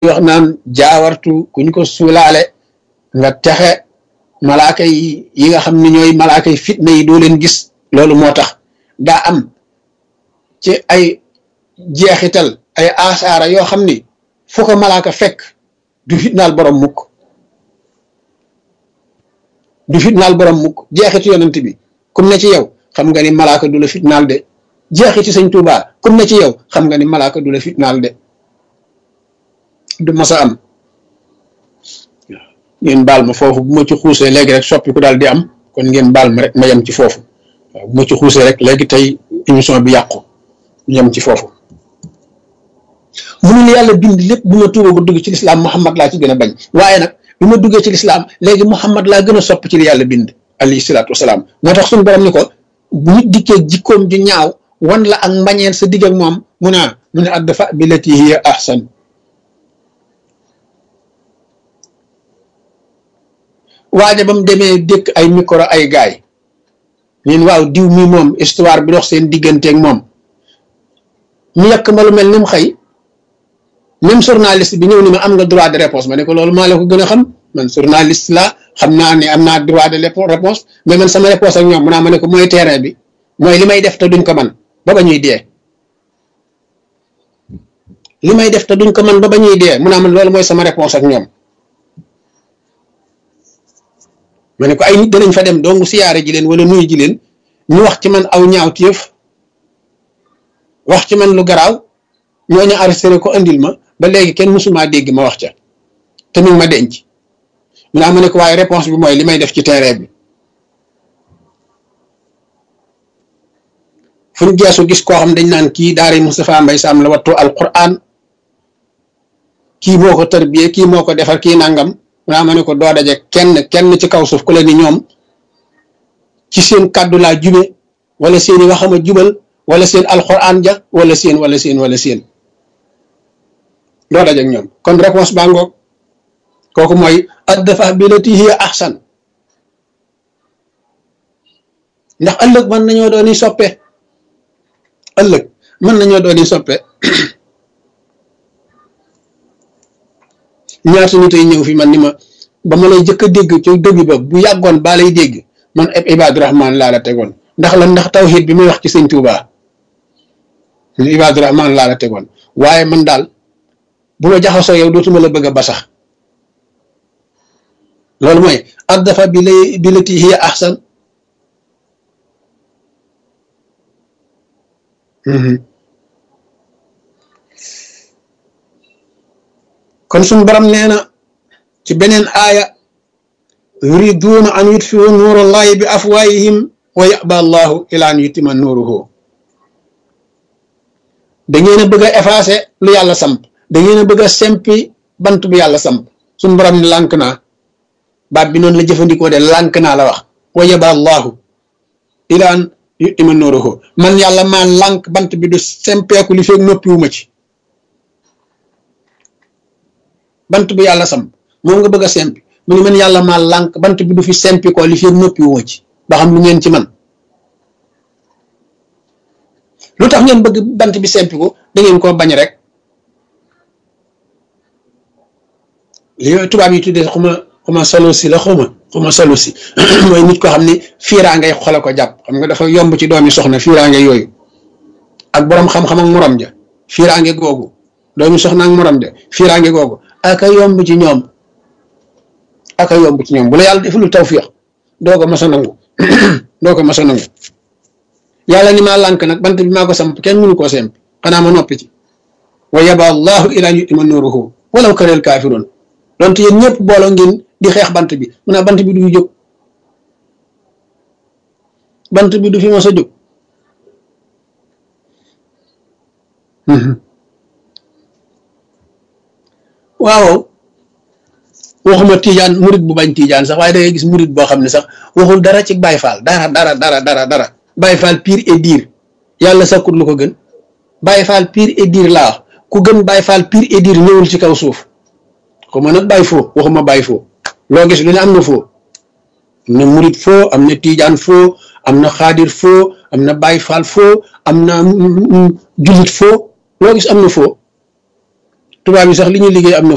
wax naan jaawartu kuñ ko suulaale nga texe malaaka yi yi nga xam ne ñooy malaaka yi fitna yi doo leen gis loolu moo tax daa am ci ay jeexital ay asaara yoo xam ni fu ko malaaka fekk du fitnaal borom mukk du fitnaal borom mukk jeexitu yonent bi kum ne ci yow xam nga ni malaaka du la fitnaal de jeexiti sëñ Tuubaa kum ne ci yow xam nga ni malaaka du la fitnaal de du masa am ngeen baal ma foofu bu ma ci xuusee léegi rek soppi ku daal di am kon ngeen baal ma rek ma yem ci foofu waaw bu ma ci xuusee rek léegi tey émission bi yàqu ñu yem ci foofu mënul yàlla bind lépp bu ma tuuba ba dugg ci lislaam Muhammad laa ci gën a bañ waaye nag bi ma duggee ci lislaam léegi Muhammad laa gën a sopp ci li yàlla bind alayhi salaatu wasalaam moo tax suñu borom ni ko bu nit dikkee jikkoom ju ñaaw wan la ak mbañeel sa digg ak moom mu ne mu ne addafa billati hiya ahsan waaja ba mu demee dëkk ay micro ay gaay ñun waaw diw mi moom histoire bi dox seen digganteeg moom ñu yàq ma lu mel ni mu xëy même journaliste bi ñëw ni ma am nga droit de réponse ma ne ko loolu maa la ko gën a xam man journaliste la xam naa ne am naa droit de réponse mais man sama réponse ak ñoom mu naa ma ne ko mooy terrain bi mooy li may def te duñ ko man ba ba ñuy dee li may def te duñ ko man ba ba ñuy dee mu naa man loolu mooy sama réponse ak ñoom ma ne ko ay nit danañ fa dem dong siyaare ji leen wala nuyu ji leen ñu wax ci man aw ñaaw téef wax ci man lu garaaw ñooñu arrêté ko andil ma ba léegi kenn mësumaa dégg ma wax ca te mi ngi ma denc mu naa ma ne ko waaye réponse bi mooy li may def ci terrain bi fu ñu geesu gis koo xam dañ naan kii daari Moustapha Mbaye Sam la wattu alquran kii moo ko tarbiyee kii moo ko defar kii nangam mu naa ma ne ko doo daje kenn kenn ci kaw suuf ku la ni ñoom ci seen kàddu laa jube wala seeni waxama jubal wala seen alquran ja wala seen wala seen wala seen doo daje ak ñoom kon réponse baa ngoog kooku mooy addafa billati hiya ahsan ndax ëllëg mën nañoo dooni soppe ëllëg mën nañoo dooni soppe ñaata nit ay ñëw fi man ni ma ba ma lay jëkk a dégg ci dëgg ba bu yàggoon baa lay dégg man eb Ibaadu Rahmaan laa la tegoon ndax lan ndax tawxiid bi muy wax ci sëñ Tuubaa Ibaadu Rahmaan laa la tegoon waaye man daal bu ma jaxasoo yow dootuma la bëgg a basax loolu mooy addafa bi lay billati hiya ahsan kon suñu borom nee na ci beneen aaya yuriduuna an yutfiu nuurallahi bi afwaayihim wa yaba allahu ila an yutima nuuruhu da ngeen a bëgg a effacer lu yàlla samp da ngeen a bëgg a sempi bant bu yàlla samp suñu borom ne lànk naa baat bi noonu la jëfandikoo de lànk naa la wax wa yaba allahu ila an yutima nuuruhu man yàlla maa lànk bant bi du sempeeku li feeg noppiwuma ci bant bu yàlla samp moom nga bëgg a sempi mu ne man yàlla maa lànk bant bi du fi sempi ko li feeg noppiwuma ci ba xam lu ngeen ci man lu tax ngeen bëgg bant bi sempi ko da ngeen koo bañ rek li tubaab yi tuddee xuma xuma solo si la xuma xuma solo si mooy nit ko xam ne fiiraa ngay xole ko jàpp xam nga dafa yomb ci doomi soxna fiiraa ngay yooyu ak boroom xam-xam ak morom ja fiiraa nge googu doomi soxna ak morom ja fiiraa nge googu aka yomb ci ñoom aka yomb ci ñoom bu la yàlla defulu tawfiix doo ko mas a nangu doo ko mas a nangu yàlla ni maa lànk nag bant bi maa ko samp kenn mënu koo semp xanaa ma noppi ci wa yaba allahu ila an yutima nuruhu walaw kareel kaafiroon donte yéen ñëpp booloo ngeen di xeex bant bi mu ne bant bi du fi jóg bant bi du fi mos a jóg waaw waxuma tiijaan murit bu bañ tiijaan sax waaye da ngay gis murit boo xam ne sax waxul dara ci Baay Faal dara dara dara dara dara Baay Faal pire et dire yàlla sakkut lu ko gën Baay Faal pire et dire laa wax ku gën Baay Faal pire et dire ñëwul ci kaw suuf xuma nag Baay foo waxuma Baay foo loo gis lu ne am na foo am na murit foo am na tiijaan foo am na xaadir foo am na Baay Faal foo am na jullit foo loo gis am na foo tubaab yi sax li ñuy liggéey am na